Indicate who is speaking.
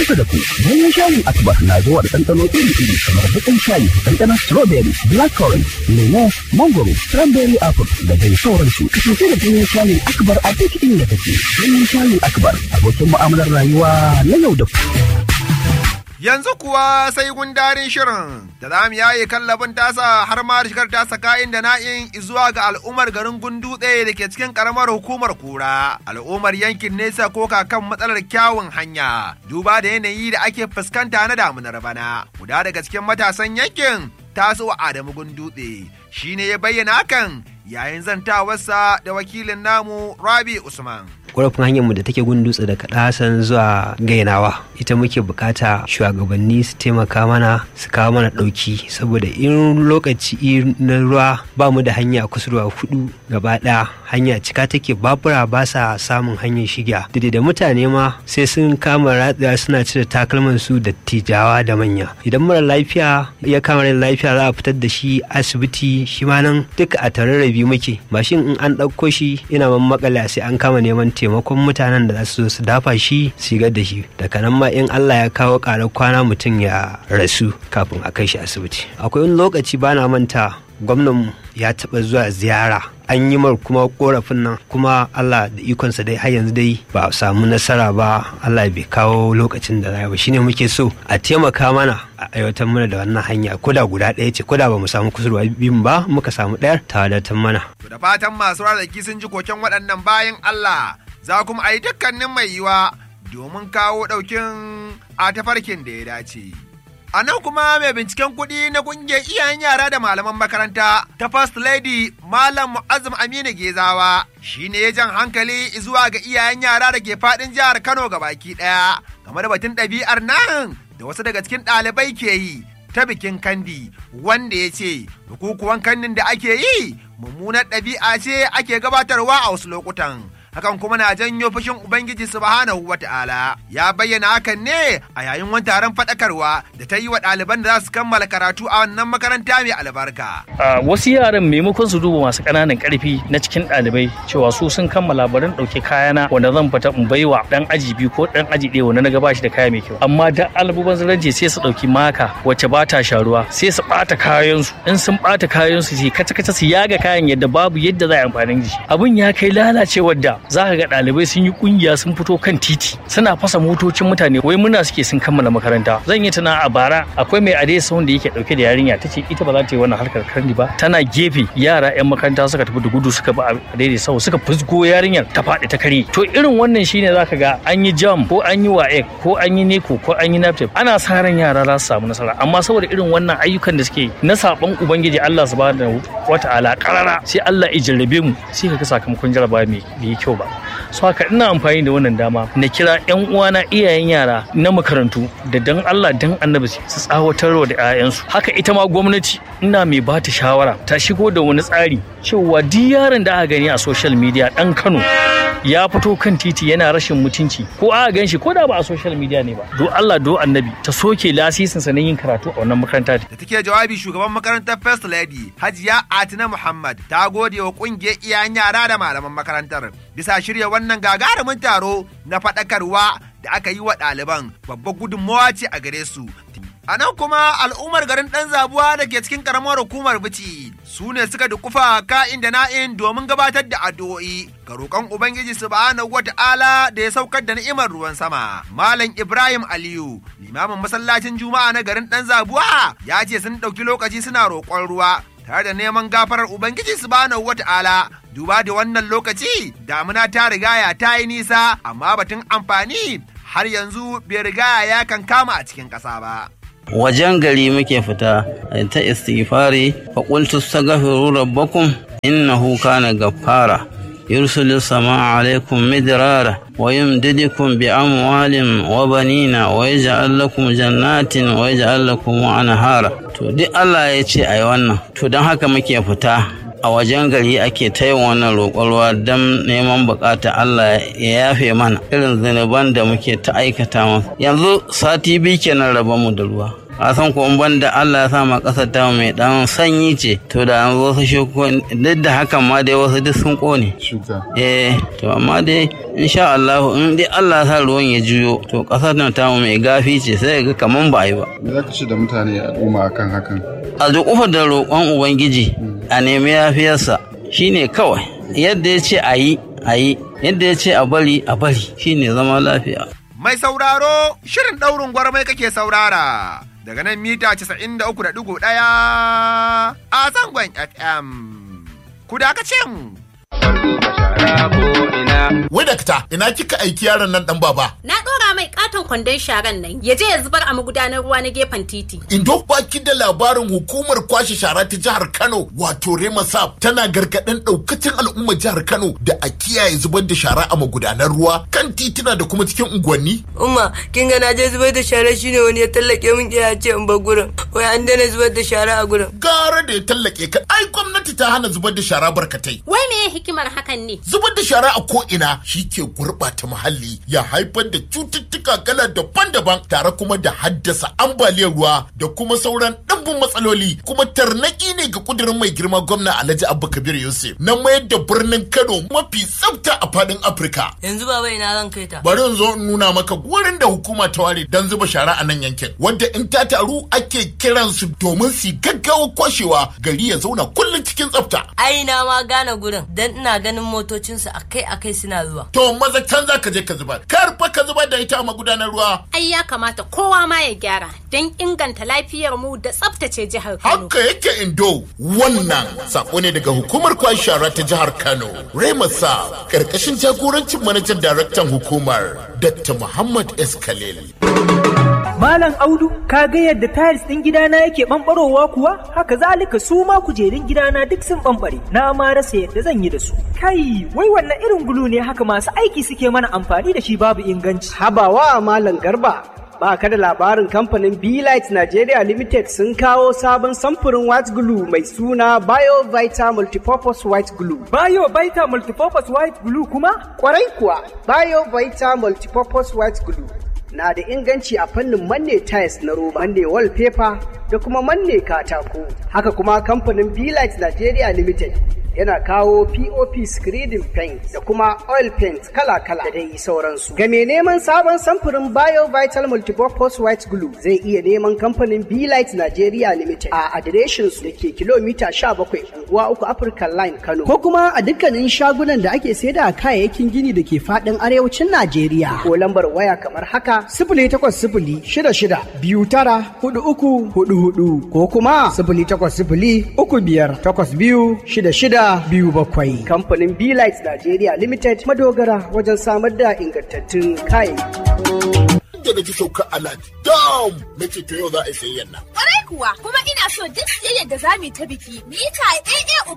Speaker 1: kusa da ku ganyen shayin akbar na zuwa da ɗanɗano iri-iri kamar baƙin shayi ɗanɗanon strawberry blackcurrant lemo mangoro cranberry apple da dai sauransu kasance da ganyen shayin akbar a duk inda kake ganyen shayin akbar abokin mu'amalar rayuwa na yau da kullum.
Speaker 2: Yanzu kuwa sai gundarin shirin da za mu yaye kallabin tasa har ma da shigar tasa kayan da na'in zuwa ga al'ummar garin gundutse da ke cikin karamar hukumar kura. Al'ummar yankin nesa ko kan matsalar kyawun hanya duba da yanayi da ake fuskanta na damunar bana. Guda daga cikin matasan yankin taso Adamu gundutse shi ne ya bayyana hakan yayin zantawarsa da wakilin namu Rabi Usman.
Speaker 3: ƙorafin hanyarmu da take gun dutse daga ɗasan zuwa gainawa ita muke bukata shugabanni su taimaka mana su kawo mana ɗauki saboda in lokaci na ruwa ba mu da hanya kusurwa hudu gaba ɗaya hanya cika take babura ba sa samun hanyar shiga da da mutane ma sai sun kama ratsiya suna cire takalman su da tijawa da manya idan mara lafiya ya kama rai lafiya za a fitar da shi asibiti shi ma nan duka a tararrabi muke mashin in an ɗauko shi ina man makale sai an kama neman taimakon mutanen da za su zo su dafa shi sigar da shi daga nan ma in Allah ya kawo ƙarar kwana mutum ya rasu kafin a kai shi asibiti akwai wani lokaci bana manta gwamnan ya taɓa zuwa ziyara an yi mar kuma korafin nan kuma Allah da ikonsa dai har yanzu dai ba a samu nasara ba Allah bai kawo lokacin da ba shine muke so a taimaka mana a aiwatar mana da wannan hanya koda guda ɗaya ce koda ba mu samu kusurwa biyun ba muka samu ɗayar ta wadatar mana.
Speaker 2: To da fatan masu rarraki sun ji koken waɗannan bayan Allah za kuma a yi dukkanin mai yiwa domin kawo ɗaukin a tafarkin da ya dace. A nan kuma mai binciken kuɗi na ƙungiyar iyayen yara da malaman makaranta ta First Lady Malam Mu'azzam Aminu Gezawa shi ne ya jan hankali zuwa ga iyayen yara da ke faɗin jihar Kano ga baki ɗaya game da batun ɗabi'ar nan da wasu daga cikin ɗalibai ke yi ta bikin kandi wanda ya ce bukukuwan kandin da ake yi mummunar ɗabi'a ce ake gabatarwa a wasu lokutan. hakan kuma na janyo fushin Ubangiji subhanahu wa ta'ala. Ya bayyana hakan ne a yayin wani taron faɗakarwa da ta yi wa ɗaliban da za su kammala karatu a wannan makaranta mai albarka.
Speaker 4: wasu yaran maimakon su duba masu ƙananan ƙarfi na cikin ɗalibai cewa su sun kammala barin ɗauke kayana wanda zan fita in baiwa ɗan aji biyu ko ɗan aji ɗaya wanda na gaba shi da kaya mai kyau. Amma da albuban zarance sai su ɗauki maka wacce ba ta sharuwa sai su ɓata kayansu in sun ɓata kayansu sai kaca-kaca su yaga kayan yadda babu yadda za a yi amfani da shi. Abin ya kai lalacewar da za ka ga ɗalibai sun yi kungiya sun fito kan titi suna fasa motocin mutane wai muna suke sun kammala makaranta zan yi tana a bara akwai mai ade da yake dauke da yarinya ta ce ita ba za ta yi wannan harkar karni ba tana gefe yara yan makaranta suka tafi da gudu suka ba a daidai sau suka fusgo yarinyar ta faɗi ta kare to irin wannan shine zaka ga an yi jam ko an yi waek ko an yi neko ko an yi naptep ana sa ran yara za su samu nasara amma saboda irin wannan ayyukan da suke na saban ubangiji Allah subhanahu wata'ala karara sai Allah ya jarrabe mu sai ka ga sakamakon jarabawa mai yi kyau ba so haka ina amfani da wannan dama na kira yan uwana iyayen yara na makarantu da dan Allah dan annabi su tsawatarwa da 'ya'yansu haka ita ma gwamnati ina mai ba ta shawara ta shigo da wani tsari cewa duk yaron da aka gani a social media dan Kano ya fito kan titi yana rashin mutunci ko aka gan shi ko da ba a social media ne ba do Allah do annabi ta soke lasisin sa na yin karatu a wannan makaranta
Speaker 2: Da take jawabi shugaban makarantar First Lady Hajiya Atina Muhammad ta gode wa kungiyar iyayen yara da malaman makarantar bisa shirya wannan gagarumin taro na faɗakarwa da aka yi wa ɗaliban babbar gudunmawa ce a gare su. A nan kuma al'ummar garin ɗan zabuwa da ke cikin ƙaramar hukumar bici su ne suka dukufa ka'in da na'in domin gabatar da addu'o'i ga roƙon Ubangiji subhanahu wa ta'ala da ya saukar da ni'imar ruwan sama. Malam Ibrahim Aliyu, limamin masallacin Juma'a na garin ɗan zabuwa ya ce sun ɗauki lokaci suna roƙon ruwa tare da neman gafarar Ubangiji subhanahu wa ta'ala duba da wannan lokaci damuna ta rigaya ta yi nisa amma batun amfani har yanzu bai rigaya ya kan kama a cikin ƙasa ba.
Speaker 5: wajen gari muke fita ta istighfari fa qultu astaghfiru rabbakum innahu kana gaffara yursilu samaa alaikum midrara wa yumdidukum bi amwalin wa banina wa yaj'al lakum jannatin wa yaj'al lakum anhara to duk Allah ya ce ayi wannan to don haka muke fita a wajen gari ake ta yin wannan roƙon ruwa don neman bukata Allah ya yafe mana irin zunuban da muke ta aikata masa yanzu sati biyu kenan raba mu da ruwa a san ko ban da Allah ya sa ma ƙasar ta mai dan sanyi ce to da an wasu shukuwan duk da hakan ma dai wasu duk sun kone
Speaker 6: shuka
Speaker 5: eh to amma dai insha Allah in dai Allah ya sa ruwan ya juyo to ƙasar nan ta mai gafi ce sai ga kaman ba yi ba
Speaker 6: me za ka ce da mutane al'umma akan hakan
Speaker 5: a duk da roƙon ubangiji a nemi yafiyarsa shine kawai yadda ya ce a yi a yi yadda ya ce a bari a bari shine zama lafiya
Speaker 2: Mai sauraro shirin ɗaurin gwarmai kake saurara daga nan mita 93.1 a zangon FM. Ku dakace mu.
Speaker 7: Wai dakta, ina kika aiki yaron nan dan baba?
Speaker 8: Na ɗora mai katon kwandon sharan nan ya je ya zubar a magudanar ruwa na gefen titi.
Speaker 7: Indo baki da labarin hukumar kwashe shara ta jihar Kano wato Remasap tana gargaɗin ɗaukacin al'ummar jihar Kano da a kiyaye zubar da shara a magudanar ruwa kan tituna da kuma cikin unguwanni.
Speaker 9: Umma, kin ga na je zubar da shara shine wani ya tallake min ya ce in bar gurin. Wai an daina zubar da shara a gurin.
Speaker 7: Gara da ya tallake ka, ai gwamnati ta hana zubar da shara barkatai.
Speaker 8: Wai me hikimar hakan ne?
Speaker 7: Zubar da shara a ko'ina shi ke gurɓata muhalli ya haifar da cututtuka kala daban-daban tare kuma da haddasa ambaliyar ruwa da kuma sauran ɗimbin matsaloli kuma tarnaki ne ga kudirin mai girma gwamna Alhaji Abba Kabir Yusuf na mayar da birnin Kano mafi tsafta a faɗin Afirka.
Speaker 9: Yanzu baba ina zan kai ta.
Speaker 7: Bari in zo in nuna maka wurin da hukuma ta ware don zuba shara a nan yankin wanda in ta taru ake kiransu domin su gaggawa kwashewa gari ya zauna kullum cikin tsafta.
Speaker 9: Ai na ma gane gurin dan ina ganin motocinsu akai-akai suna zuwa.
Speaker 7: To maza can za ka je ka zubar. Kar fa ka zubar da ita a magudanar ruwa.
Speaker 8: Ai ya kamata kowa ma ya gyara don inganta lafiyar mu da tsaftace jihar Kano.
Speaker 7: Haka yake indo wannan sako ne daga hukumar kwashe shara ta jihar Kano. Remasa karkashin jagorancin manajan daraktan hukumar Dr. Muhammad S. Khalil.
Speaker 10: Malam Audu, ka ga yadda tiles ɗin gidana yake ɓamɓarowa kuwa? Haka zalika su ma kujerun gidana duk sun ɓamɓare. Na ma rasa yadda zan yi da su. Kai, wai wannan irin gulu ne haka masu aiki suke mana amfani da shi babu inganci.
Speaker 11: Habawa Malam Garba. Ba ka da labarin kamfanin Light Nigeria Limited sun kawo sabon samfurin white glue mai suna BioVita Multipurpose White Glue.
Speaker 10: BioVita Multipurpose White Glue kuma?
Speaker 11: Kwarai kuwa, BioVita Multipurpose White Glue na da inganci a fannin manne tiles na roba, manne wallpaper da kuma manne katako. Haka kuma kamfanin Light Nigeria Limited yana kawo POP screening paint da kuma oil paint kala-kala da dai sauransu. Ga mai neman sabon samfurin Bio Vital Multipurpose White Glue zai iya neman kamfanin Light Nigeria Limited a adireshin su da ke kilomita 17 unguwa uku African Line Kano. Ko kuma a dukkanin shagunan da ake saida kayayyakin gini da ke fadin arewacin Najeriya. Ko lambar waya kamar haka sifili takwas sifili shida shida biyu tara hudu uku hudu hudu ko kuma sifili takwas sifili uku biyar takwas biyu shida shida biyu bakwai. Kamfanin Light Nigeria Limited madogara wajen samar da ingantattun kayayyaki.
Speaker 7: Da na ji sauka alad dam na ce to yau za a yi sayayyan nan.
Speaker 12: Kwarai kuwa kuma ina so duk siyayyar da za mu yi ta biki mu yi ta AA